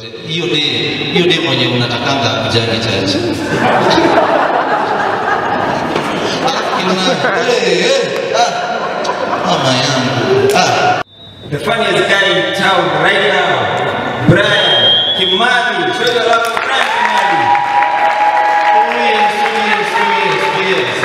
hiyo de hiyo de mwenye unatakanga kujangi chachi mama yangu ah. The funniest guy in town right now, Brian Kimani. Show your love for Brian Kimani. Oh yes, oh yes, oh yes, oh yes.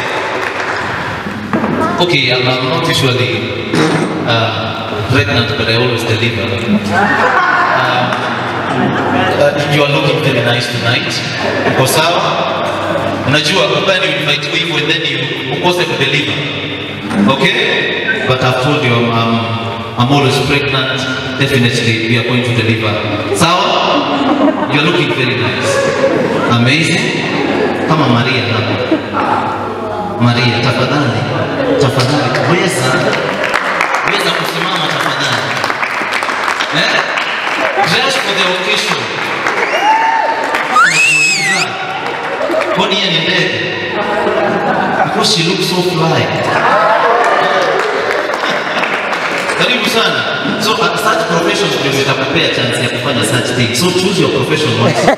Okay, I'm, I'm not usually uh, pregnant, but I always deliver. Um, uh, you are looking very nice tonight. Uko sawa? Unajua kubali ulivaitiwa hivyo and then you ukose kudeliver. Okay? But I've told you I'm, I'm, I'm always pregnant. Definitely we are going to deliver. Sawa? You're looking very nice. Amazing. Kama Maria hapa. Maria, tafadhali, tafadhali, weza weza kusimama tafadhali, eh? Dress for the occasion. Najiuliza, kwani yeye ni ndege? Because she looks so fly. Karibu sana. So at such professions ndio zitakupea chance ya kufanya such things. So choose your profession wisely.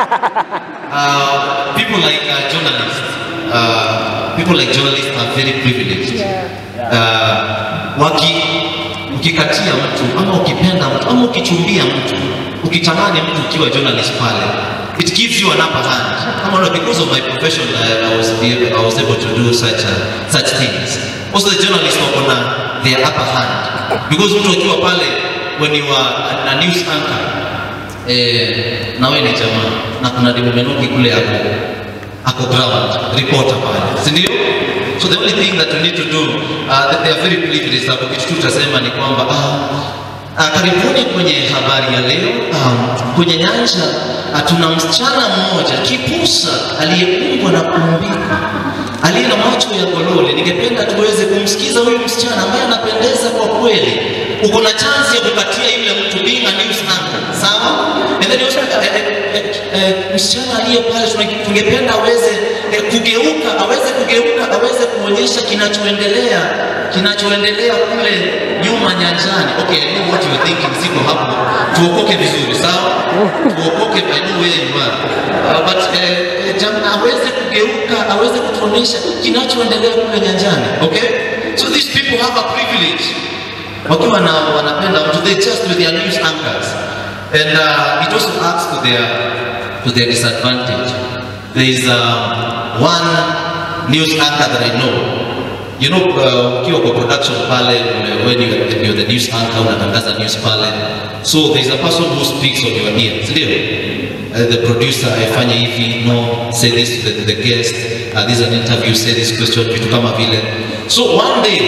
uh, people like uh, journalists, uh, people like journalists are very privileged. Uh, waki ukikatia mtu ama ukipenda mtu ama ukichumbia mtu ukitamani mtu ukiwa journalist pale it gives you an upper hand kama no, because of my profession I, I, was, able- I was able to do such, uh, such things also the journalists wako na their upper hand because mtu akiwa pale when you are a, a news anchor eh, na wewe ni jamaa na kuna Dimo Menoki kule ako ako ground reporter pale, si ndio? So the only thing that we need to do uh, that they are very privileged, sababu kitu tu tutasema ni kwamba ah, ah, karibuni kwenye habari ya leo ah, kwenye nyanja ah, tuna msichana mmoja kipusa aliyekumbwa na kuumbika aliye na macho ya golole. Ningependa tuweze kumsikiza huyu msichana ambaye anapendeza kwa kweli. Uko na chance ya kukatia yule mtu being a news anchor, sawa? And then also, eh, eh, eh, eh, msichana aliye pale tuna- tungependa aweze eh, kugeuka, aweze kugeuka, aweze kuonyesha kinachoendelea kinachoendelea kule nyuma nyanjani. Okay, I know what you are thinking, siko hapo. Tuokoke vizuri, sawa? Tuokoke, I know where you are. Uh, but eh, eh, jam- aweze kugeuka, aweze kutuonyesha kinachoendelea kule nyanjani. Okay? So these people have a privilege wakiwa na wanapenda mtu they just with their news anchors and uh, it also adds to their to their disadvantage there is um, one news anchor that I know you know uh, ukiwa kwa production pale when you you're the news anchor unatangaza news pale so there is a person who speaks on your ear si ndio uh, the producer aifanye hivi no say this to the, to the guest uh, this is an interview say this question vitu kama vile so one day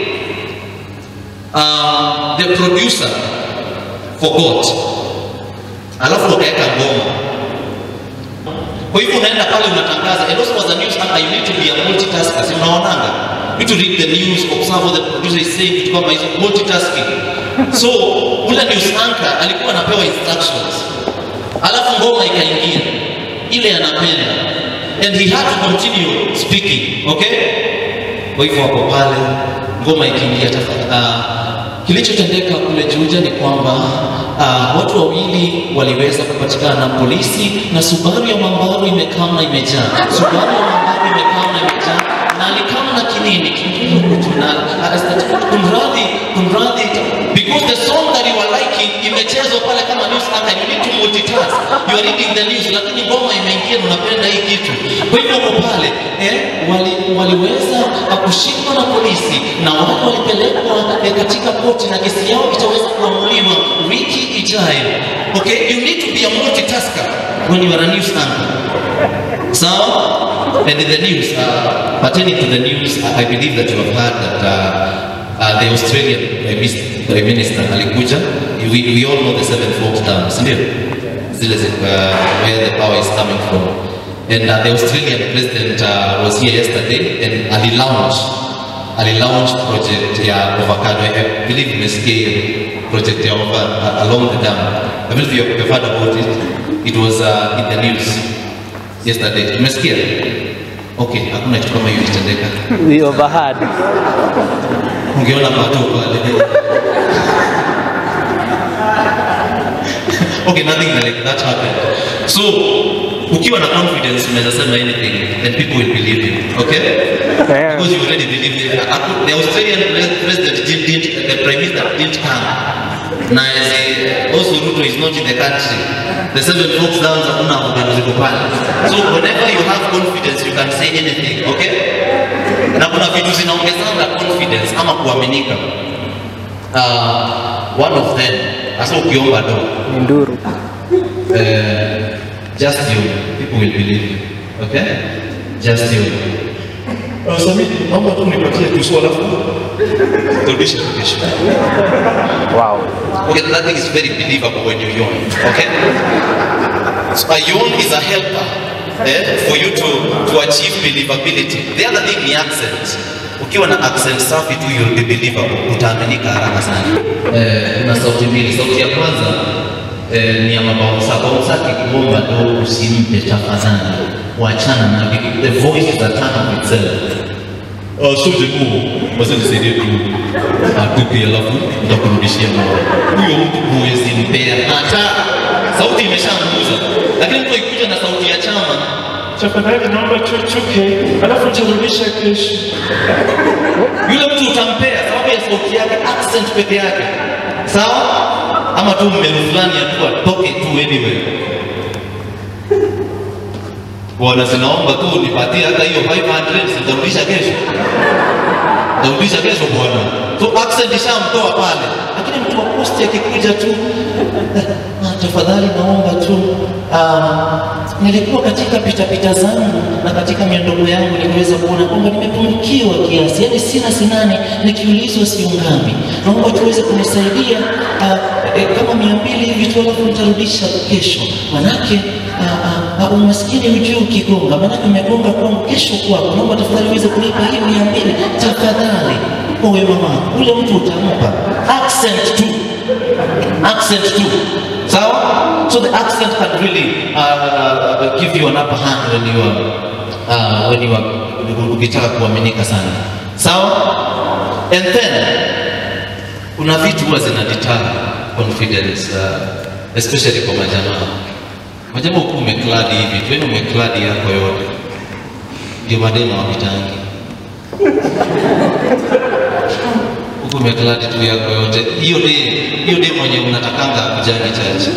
uh, the producer forgot, alafu wakaweka ngoma. Kwa hivyo unaenda pale unatangaza, and also as a news anchor you need to be a multitasker, si unaonanga? You need to read the news, observe what the producer is saying, vitu kama hizo, multitasking. So ule news anchor alikuwa anapewa instructions, alafu ngoma ikaingia ile anapenda, and he had to continue speaking, okay? Kwa hivyo wako pale, ngoma ikiingia tafadhali. Uh, kilichotendeka kule Juja ni kwamba uh, watu wawili waliweza kupatikana na polisi na Subaru ya Mambaru imekaa na imejaa. Subaru ya Mambaru imekaa na imejaa na alikama na kinini kingine kutu na uh, kumradhi, kumradhi, because the song that you are liking imechezwa pale kama news anchor, you need to multitask. You are reading the news, lakini ngoma imeingia na unapenda hii kitu. Kwa hivyo uko pale eh, wali, waliweza uh, kushikwa na polisi na wale walipelekwa eh, katika koti na kesi yao itaweza kuamuliwa wiki ijayo. Okay, you need to be a multitasker when you are a news anchor. So, and in the news, uh, pertaining to the news, I I believe that you have heard that uh, uh, the Australian Prime Minister, Prime Minister alikuja. We, we all know the seven folk dams, ndio zile zi- uh, where the power is coming from. And uh, the Australian president uh, was here yesterday and ali launch ali launch project ya avocado. I believe mmesikia hiyo project ya over, uh, along the dam. I believe you have heard about it. It was uh, in the news yesterday. Umesikia? Okay, hakuna kitu kama hiyo ilitendeka. We overheard. Ungeona watu pale. okay nothing like that happened so ukiwa na confidence unaweza sema anything and people will believe you okay Yeah. because you already believe it Aku- the Australian pre- president didn't, didn't the prime minister didn't come na as a- also Ruto is not in the country the seven folks downs hakuna organ ziko pale so whenever you have confidence you can say anything okay na kuna vitu zinaongezanga confidence ama kuaminika uh, one of them hasa ukiomba do Ni nduru. uh, just you people will believe you okay just you uh, Sami naomba tu nipatie tu swala turudishe kesho Wow. okay that thing is very believable when you yawn okay so a yawn is a helper eh, for you to to achieve believability the other thing ni accent ukiwa na accent safi tu you'll be believable utaaminika haraka sana eh, kuna sauti mbili sauti ya kwanza eh, ni ya mabaunsa baunsa akikuomba ndo usimpe tafadhali wachana na viki- the voice is a turn of itself Uh, so jekuu basi nisaidie tu akupi alafu nitakurudishia moyo. Huyo mtu huwezi mpea hata sauti imeshamuuza, lakini mtu akikuja na sauti ya chama Tafadhali naomba tuchuke, alafu nitarudisha kesho. yule mtu utampea sababu ya sauti yake, accent peke yake, sawa? Ama tu mmelu fulani ya tu atoke tu anyway. Bwana, sinaomba tu nipatie hata hiyo 500 sitarudisha kesho. Nitarudisha kesho bwana. So accent ishamtoa pale, lakini mtu wa posti akikuja tu "Ah, tafadhali naomba tu ah, nilikuwa katika pitapita zangu na katika miondoko yangu nikiweza kuona kwamba nimepungukiwa kiasi, yaani sina sinane, nikiulizwa siungami. Naomba tuweze kunisaidia ah, eh, kama mia mbili hivi tu, alafu nitarudisha kesho, manake ah, ah, ah, umaskini hujui ukigonga, manake umegonga kwangu, kesho kwako. Naomba tafadhali uweze kunipa hii mia mbili tafadhali, kwa wema wako. Ule mtu utampa accent tu accent too. Sawa? So the accent can really uh, uh, give you an upper hand when you are uh, when you are ukitaka kuaminika sana. Sawa? And then kuna vitu huwa zina deter confidence uh, especially kwa majamaa. Majamaa huku umekladi hivi, tu yaani umekladi yako yote. Ndio mademo wapitangi. huku umekladi tu yako yote, hiyo de hiyo de mwenye unatakanga kujangi chache.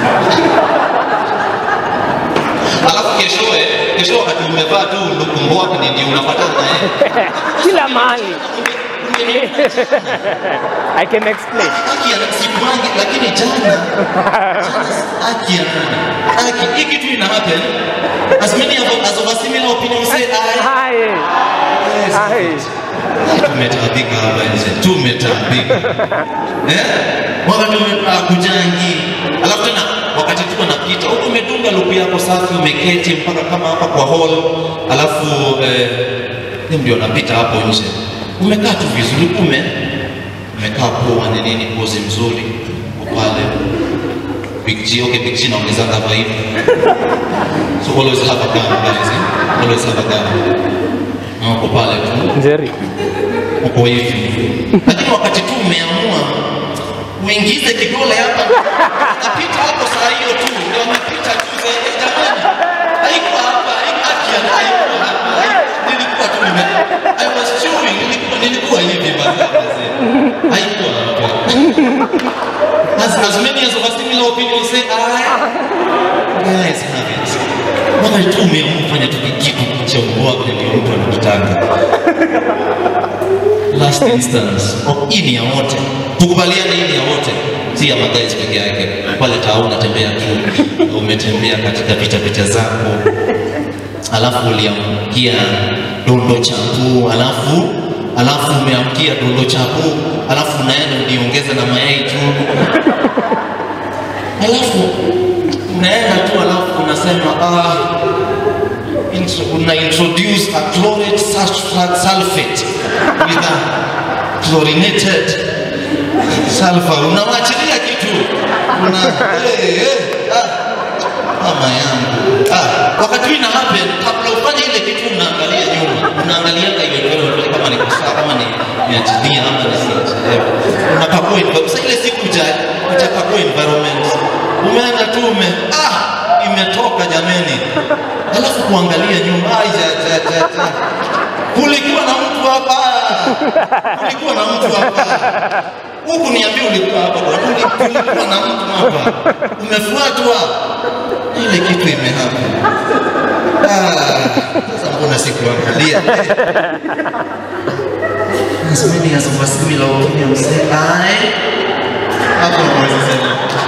Alafu keshoe kesho wakati umevaa tu lukumboa ni ndio unapatana na yeye Kila mahali. I can explain. haki ya sikuangi, lakini jana jana haki ya nani? Haki hii kitu ina happen as many of as of a similar opinion say I Hai. Hai. tumetaabika hapa nje, tumetaabika eh, wakati kujangi, alafu tena wakati tuko napita huku, umedunga luku yako safi, umeketi mpaka kama hapa kwa hall, alafu eh, ni ndio napita hapo nje, umekaa tu vizuri, ume umekaa poa, ni nini, pozi mzuri uko pale Big G, okay, Big G naongezanga vibe. So always have a gun, guys. Eh? Always have a gun. Na uko pale tu Njeri. uko hivi, lakini wakati tu umeamua uingize kidole hapa, napita hapo saa hiyo tu, ndio napita tu zaidi. Jamani, haikuwa hapa, haikuwa kia, haikuwa hapa, haiku- nilikuwa tu nime, I was chewing, nilikuwa nilikuwa hivi basi, haikuwa hapa. As, as many as of a similar opinion say, I guys have it. Wakati tu umeamua kufanya tu kitu cha ubwabwa ndio mtu anakutaka last instance of hii ni ya wote, tukubaliane, hii ni ya wote, si ya magais peke yake. Pale taa unatembea tu, umetembea katika vita vita zako, alafu uliamkia dondo chapu, alafu alafu umeamkia dondo chapu, alafu unaenda uliongeza na mayai tu, alafu unaenda tu, alafu unasema ah, intro, una introduce a chlorate sul- sulfate with a chlorinated sulfur. Unawachilia kitu una hey, hey, ah, mama yangu ah, wakati huu ina happen, kabla ufanye ile kitu unaangalia nyuma, unaangalianga hiyo environment kama ni kusaa, kama ni niachilia ama nisiachiliwe, unakagua environment. Sasa ile siku uja ujakagua environment, umeenda tu ume ah, imetoka jameni, alafu kuangalia nyuma ai, ja, ja, ja, ja. kulikuwa na mtu hapa, kulikuwa na mtu hapa huku niambia ulikuwa hapa bwana, Uli- kulikuwa na mtu hapa, umefuatwa, ile kitu imehapa. Ah, sasa mbona sikuangalia? As many as of us similar opinions say I. Hapo unaweza sema